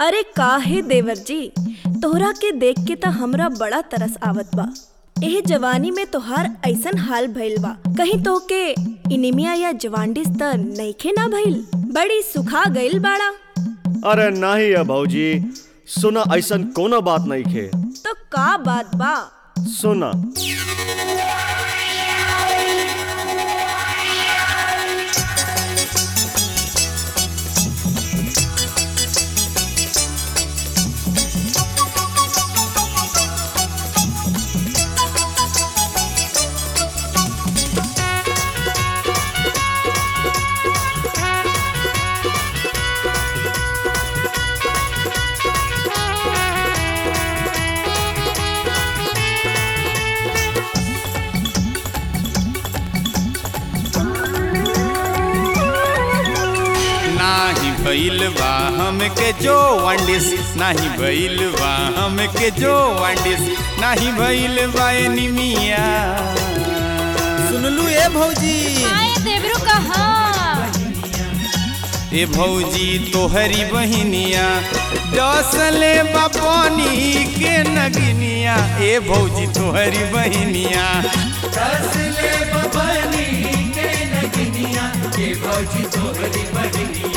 अरे काहे देवर जी तोहरा के देख के त हमरा बड़ा तरस आवत बा एह जवानी में तोहार ऐसन हाल भइल बा कहीं तोहके इनिमिया या जवांडिस त नइखे ना भइल बड़ी सुखा गइल बाड़ा अरे नाही है भौजी सुना ऐसन कोनो बात नहीं खे तो का बात बा सुना नाही भइल बा हमके जो वांडिस नाही भइल बा हमके जो वांडिस नाही भइल बा एनीमिया सुनलू ए भौजी आए देवरू कहा ए भौजी तोहरी बहिनिया डसले बापनी के नगिनिया ए भौजी तोहरी बहिनिया डसले बापनी के नगिनिया ए भौजी तोहरी बहिनिया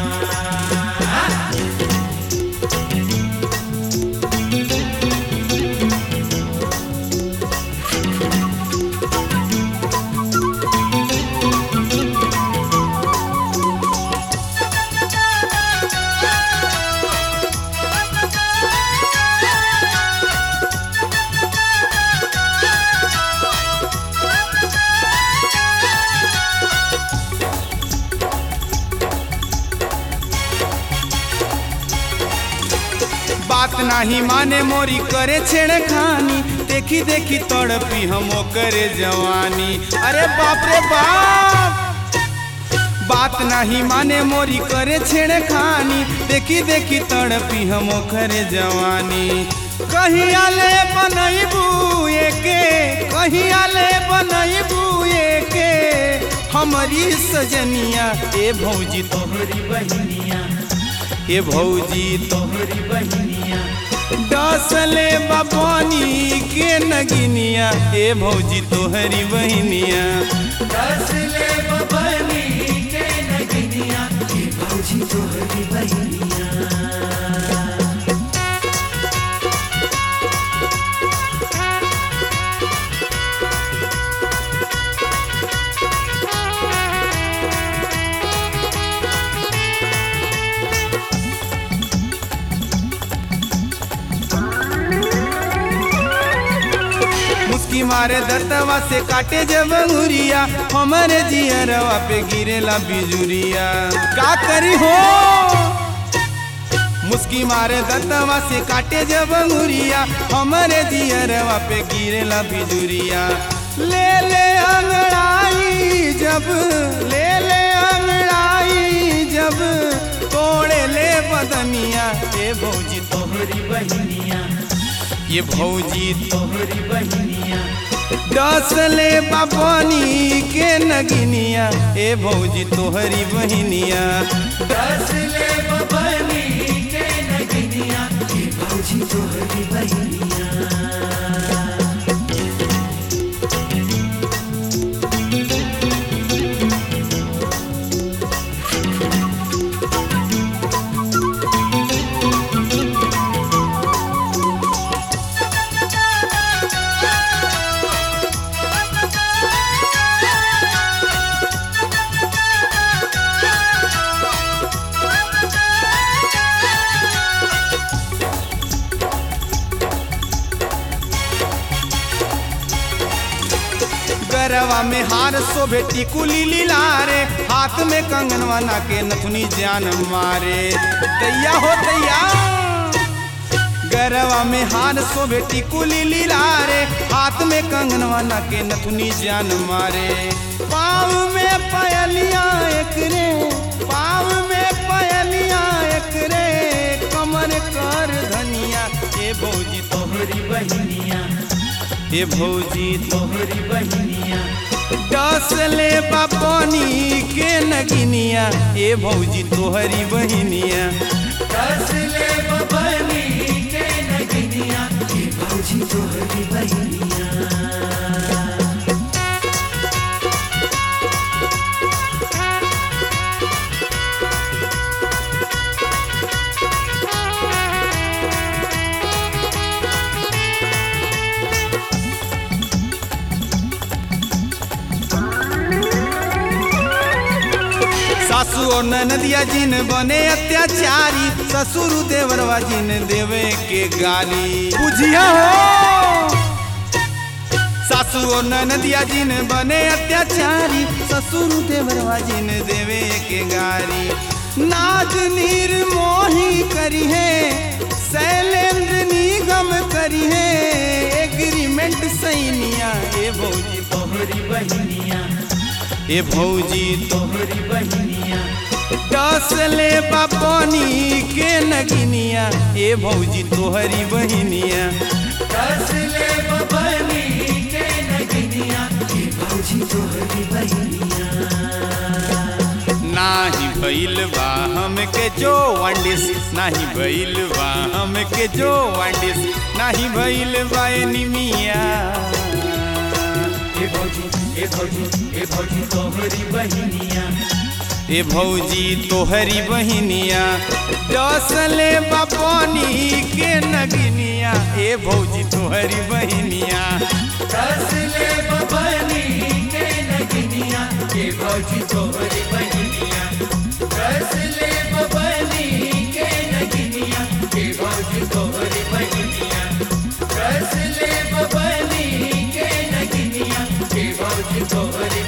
बात नाही माने मोरी करे छेड़खानी देखी देखी तड़पी हम करे जवानी अरे बाप रे बाप बात नहीं माने मोरी करे छेड़खानी देखी देखी तड़पी हम करे जवानी कहिया ले बनैबू एके कहिया ले बनैबू एके हमारी सजनिया ए भौजी तोहरी बहिनिया ए भौजी तोहरी बहिनिया डसले बाबानी के नगिनिया ए भौजी तोहरी बहिनिया डसले बाबानी के नगिनिया ए भौजी तोहरी बहिनिया मुस्की मारे दर्दवा से काटे जब अंगुरिया हमारे जियरवा पे गिरेला बिजुरिया का करी हो मुस्की मारे दर्दवा से काटे जब अंगुरिया हमारे जियरवा पे गिरेला बिजुरिया ले ले अंगड़ाई जब ले ले अंगड़ाई जब तोड़े ले बदनिया ए भौजी तोहरी बहिनिया ये भौजी तोहरी बहिनिया डसले बाबानी के नगिनिया ए भौजी तोहरी बहिनिया डसले बाबानी के नगिनिया ए भौजी तोहरी बहिनिया गरवा में हार शोभे टिकुली लीलारे हाथ में कंगनवा ना के नथुनी जान मारे दैया हो दैया गरवा में हार शोभे टिकुली लीलारे हाथ में कंगनवा ना के नथुनी जान मारे पाँव में पयलिया एक रे पाँव में पयलिया एक रे कमर कर धनिया ए भौजी तोहरी बहिनिया ए भौजी तोहरी बहिनिया डसले बापनी के नगिनिया ए भौजी तोहरी बहिनिया डसले और नदिया जिन बने अत्याचारी ससुर देवरवा जिन देवे के गाली बुझिया हो सासू और नदिया जिन बने अत्याचारी ससुर देवरवा जिन देवे के गारी नाज नीर मोही करी है शैलेंद्र निगम करी है एग्रीमेंट सैनिया ए भौजी तोहरी बहनिया ए भौजी तोहरी बहनिया डसले बापनी के नगिनिया ए भौजी तोहरी बहनिया डसले बापनी के नगिनिया ए भौजी तोहरी बहनिया नाही भइल बा हमके जो वांडिस नाही भइल बा हमके जो वांडिस नाही भइल बा एनिमिया ए भौजी ए भौजी ए भौजी तोहरी बहिनिया ए भौजी तोहरी बहिनिया डसले बापनी के नगिनिया ए भौजी तोहरी बहिनिया डसले बापनी के नगिनिया ए भौजी तोहरी बहिनिया डसले बापनी के नगिनिया ए भौजी तोहरी बहिनिया डसले बापनी के नगिनिया ए भौजी तोहरी